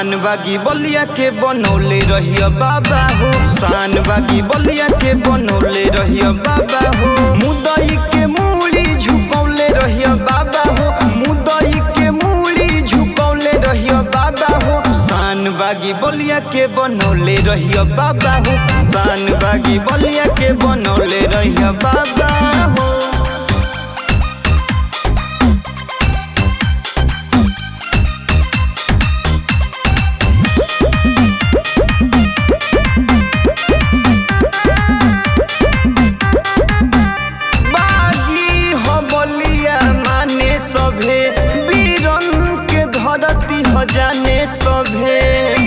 शान बागी बलिया के बनौले रहिया बाबा हो शान बागी बलिया के बनौले रहिया बाबा हो मुदई के मूड़ी झुकौले रहिया बाबा हो मुदई के मूड़ी झुकौले रहिया बाबा हो शान बागी बलिया के बनौले रहिया बाबा हो शान बागी बलिया के बनौले रहिया बाबा हो बागी हो बलिया माने सभे वीरन के धरती हो जाने सभे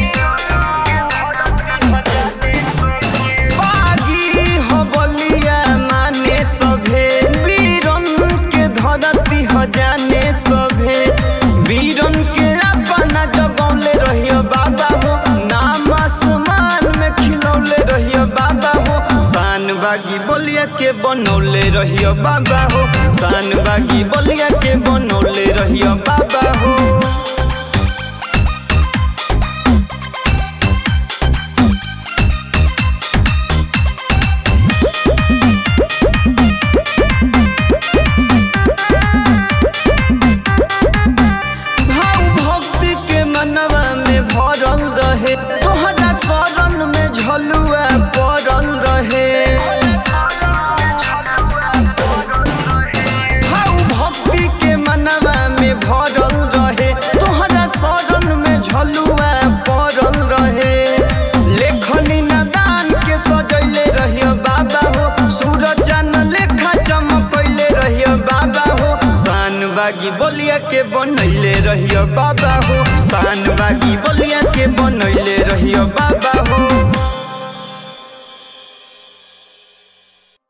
बागी हो बलिया माने सभे वीरन के धरती हो जाने सभे वीरन के अपना जगौले रहियो बाबा हो नाम आसमान में खिलौले रहियो बाबा हो शान बागी बलिया के बनौले रहियो बाबा हो शान बागी बलिया के बनौले रहियो बाबा हो भाव भक्ति के मनवा में भरल रहे तोहरा शरण में झलुआ पड़ल रहे भाव भक्ति के मनवा में भरल रहे तोहरा शरण में झलुआ पड़ल रहे लेखनी नदान के सजैले रहियो बाबा हो सूरज चान लेखा चमकैले रहियो बाबा हो शान बागी बलिया के बनैले रहियो बाबा हो शान बागी बलिया के बनैले रहियो बाबा हो